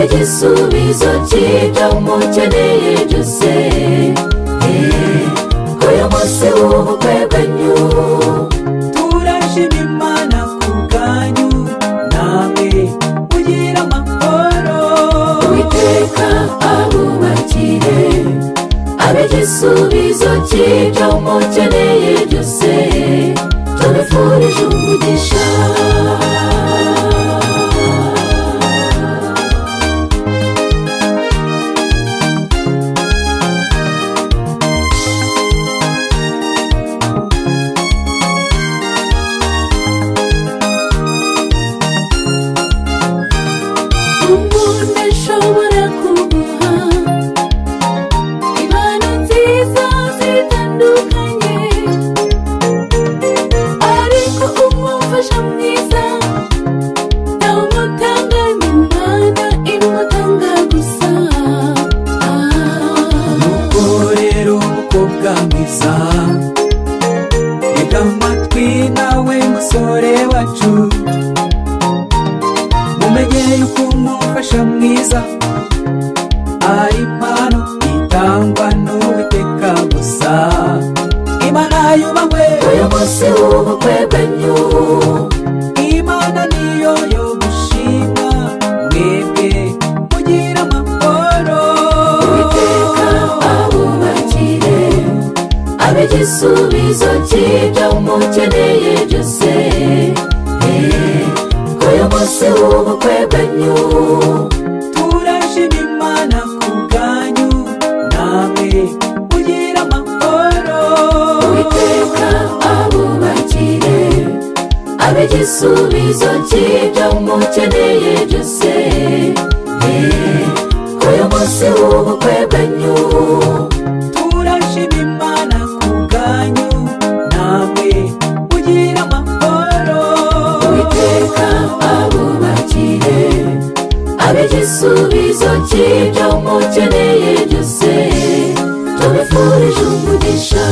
igisubizo cy'ibyo mukeneye byose uyu munsi w'ubukwe bwanyu turashima imana ku bwanyu namwe mugira amahoro witeka abubakire abe igisubizo cy'ibyo mukeneye byose tubifurije umugisha umuntu ashobora kuguha impano nziza zitandukanye ariko umufasha mwiza ntawumutanga nyumwana imutanga gusa nuko rero umukobwa mwiza reka amatwi nawe musore wacu mumenye yuko umufasha mwiza ari impano itangwa n'uwiteka gusa imana yubahwe uyu munsi w'ubukwe bwanyu imana niyo yo gushima mwebwe mugira amahoro uwiteka abubakire abe igisubizo cy'ibyo mukeneye byose Eh, uyu munsi w'ubukwe bwanyu turashima imana ku bwanyu namwe mugira amahoro uwiteka abubakire abe igisubizo cy'ibyo mukeneye byose Eh, uyu munsi w'ubukwe bwanyu turashima imana ku bwanyu namwe mugira amahoro uwiteka abubakire abe igisubizo cy'ibyo mukeneye byose tubifurije umugisha